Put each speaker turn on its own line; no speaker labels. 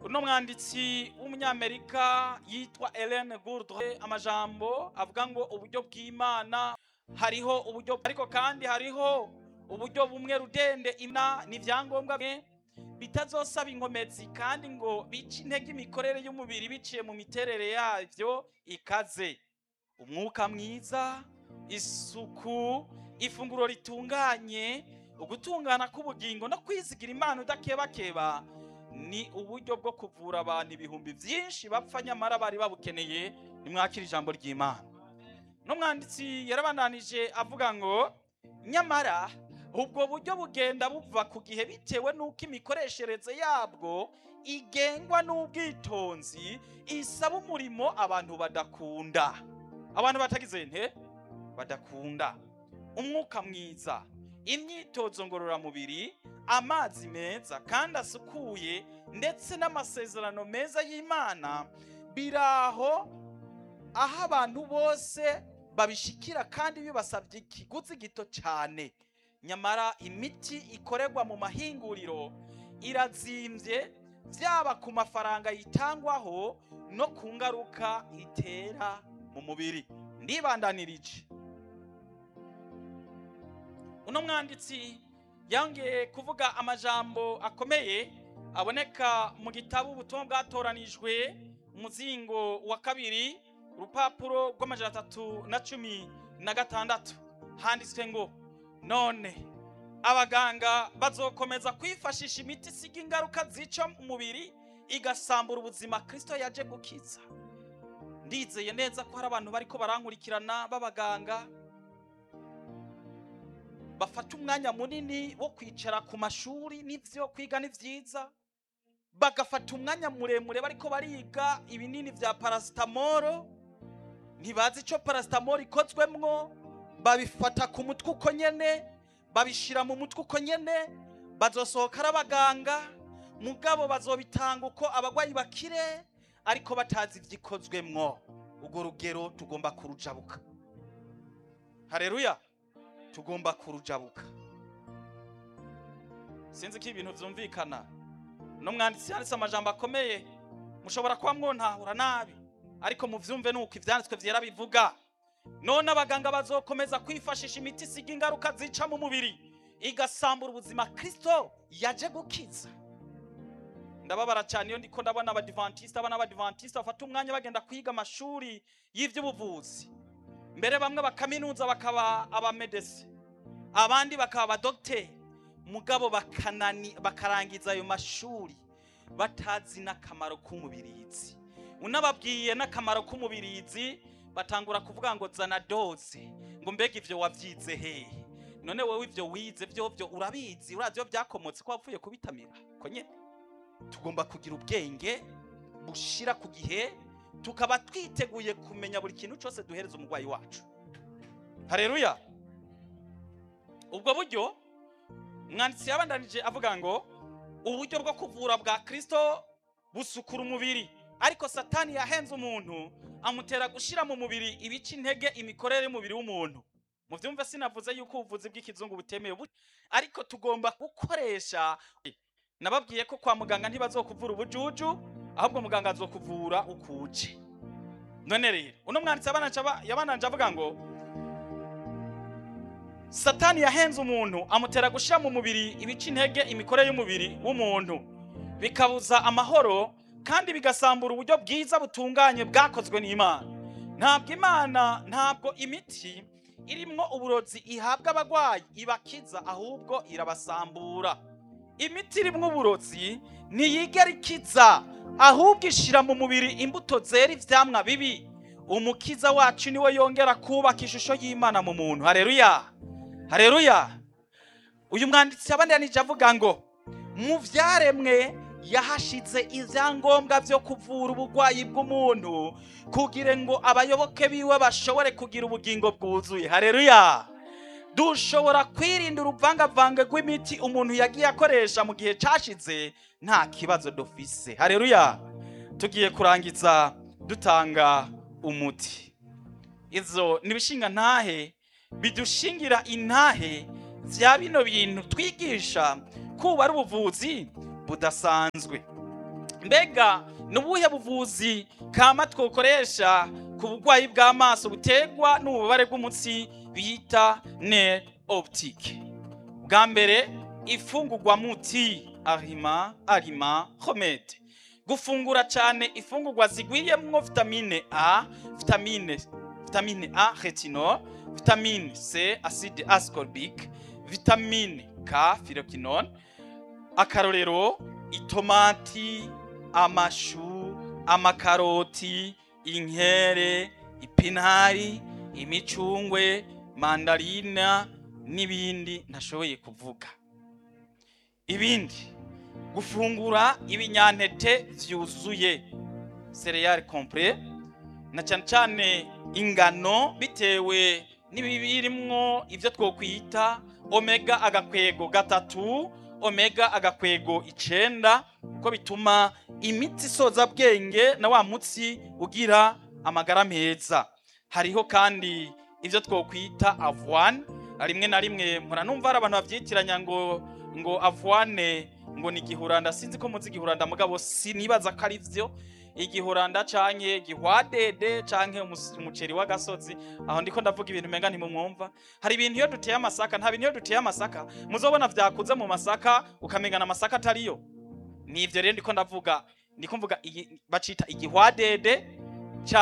uno mwanditsi w'umunyamerika yitwa Ellen Gourdre amajambo avuga ngo uburyo bw'Imana hariho uburyo ariko kandi hariho uburyo bumwe rudende ina n'ivyangombwa bimwe bitazosaba inkomezi kandi ngo bice intege imikorere y'umubiri biciye mu miterere yavyo ikaze umwuka mwiza isuku ifunguro ritunganye ugutungana k'ubugingo no kwizigira imana udakebakeba ni uburyo bwo kuvura abantu ibihumbi byinshi bapfa nyamara bari babukeneye nimwakira ijambo ry'imana n'umwanditsi yarabandanije avuga ngo nyamara ubwo buryo bugenda buva ku gihe bitewe n'uko imikoreshereze yabwo igengwa n'ubwitonzi isaba umurimo abantu badakunda abantu batagize nte badakunda umwuka mwiza imyitozo ngororamubiri amazi meza kandi asukuye ndetse n'amasezerano meza y'imana biraho aho abantu bose babishikira kandi bibasabye ikiguzi gito cyane nyamara imiti ikorerwa mu mahinguriro irazimbye byaba ku mafaranga yitangwaho no ku ngaruka itera mu mubiri ndibandanirije uno mwanditsi yongeye kuvuga amajambo akomeye aboneka mu gitabo ubutumwa bwatoranijwe umuzingo wa kabiri urupapuro rw'amajana atatu na cumi na gatandatu handitswe ngo none abaganga bazokomeza kwifashisha imiti isiga ingaruka zica umubiri igasambura ubuzima kirisito yaje gukiza ndizeye neza ko hari abantu bariko barankurikirana b'abaganga bafata umwanya munini wo kwicara ku mashuri n'ivyo kwiga ni vyiza bagafata umwanya muremure bariko bariga ibinini vya parasitamoro ntibazi ico parasitamoro ikozwemwo babifata ku mutwe uko nyene babishira mu mutwe uko nyene bazosohoka ari abaganga mugabo bazobitanga uko abagwayi bakire ariko batazi ivyikozwemwo urwo rugero tugomba kurujabuka hareruya tugomba kurujabuka sinzi ko ibintu vyumvikana no mwanditsi yanditse amajambo akomeye mushobora kuba mwontahura nabi ariko muvyumve nuko ivyanditswe vyera bivuga none abaganga bazokomeza kwifashisha imiti isiga ingaruka zica mu mubiri igasambura ubuzima kristo yaje gukiza ndababara cyane iyo ndiko ndabona abadivantisita abana abadivantisita bafata umwanya bagenda kwiga amashuri y'ivy'ubuvuzi mbere bamwe bakaminuza bakaba abamedese abandi bakaba abadogiteri mugabo bakanani bakarangiza ayo mashuri batazi n'akamaro k'umubirizi unababwiye n'akamaro k'umubirizi batangura kuvuga ngo zana doze ngo mbega ivyo wavyize hehe none wowe ivyo wize vyovyo urabizi urazi iyo vyakomotse ko wapfuye kubitamira ko nyene tugomba kugira ubwenge bushira ku gihe tukaba twiteguye kumenya buri kintu cyose duhereza umurwayi wacu hareruya ubwo buryo umwanditsi yabandanije avuga ngo uburyo bwo kuvura bwa kirisito busukura umubiri ariko satani yahenze umuntu amutera gushyira mu mubiri ibice intege imikorere y'umubiri w'umuntu mu byumve sinavuze yuko ubuvuzi bw'ikizungu butemewe ariko tugomba gukoresha nababwiye ko kwa muganga ntibazokuvura ubujuju ahubwo muganga azokuvura ukuje none rero uno mwanditsi yabananje avuga ngo satani yahenze umuntu amutera gushyira mu mubiri ibice intege imikorere y'umubiri w'umuntu bikabuza amahoro kandi bigasambura uburyo bwiza butunganye bwakozwe n'imana ntabwo imana ntabwo imiti irimwo uburozi ihabwa abagwayi ibakiza ahubwo irabasambura imiti irimwo uburozi ntiyigera ikiza ahubwo ishira mu mubiri imbuto zera ivyamwa bibi umukiza wacu niwe yongera kubaka ishusho y'imana mu muntu hareruya hareruya uyu mwanditsi yabandanije avuga ngo mu vyaremwe yahashize ivyangombwa vyo kuvura ubugwayi bw'umuntu kugira ngo abayoboke biwe bashobore kugira ubugingo bwuzuye hareruya dushobora kwirinda uruvangavange rw'imiti umuntu yagiye akoresha mu gihe cashize nta kibazo dufise hareruya tugiye kurangiza dutanga umuti izo nibishinga ntahe bidushingira intahe vya bino bintu twigisha kuba ari ubuvuzi budasanzwe mbega ni ubuhe buvuzi kama twokoresha ku burwayi bw'amaso buterwa n'ububabare bw'umutsi bita ne optique bwa mbere ifungurwa muti arima arima homede gufungura cyane ifungurwa zigwiriyemwo vitamine a vitamine vitamine a retinol vitamine c acide ascorbic vitamine k phyroquinone akarorero itomati amashu amakaroti inkere ipinari imicungwe mandarina n'ibindi ntashoboye kuvuga ibindi gufungura ibinyantete vyuzuye cereal complet na cyane cyane ingano bitewe n'ibibirimwo ivyo twokwita omega agakwego gatatu omega agakwego icenda ko bituma imitsi isoza bwenge na wa mutsi ugira amagara meza hariho kandi ivyo twokwita avoine rimwe na rimwe mpora numva hari abantu bavyitiranya ngo ngo avoine ngo ni igihuranda sinzi ko muzi igihuranda mugabo sinibaza ko ari vyo igihuranda canke gihwadede canke umus- umuceri w'agasozi aho ndiko ndavuga ibintu umenga ntimumwumva hari ibintu iyo duteye amasaka nta bintu iyo duteye amasaka muzobona vyakuze mu masaka ukamengana amasaka atariyo nivyo rero ndiko ndavuga ndiko mvuga igi- bacita igihwadede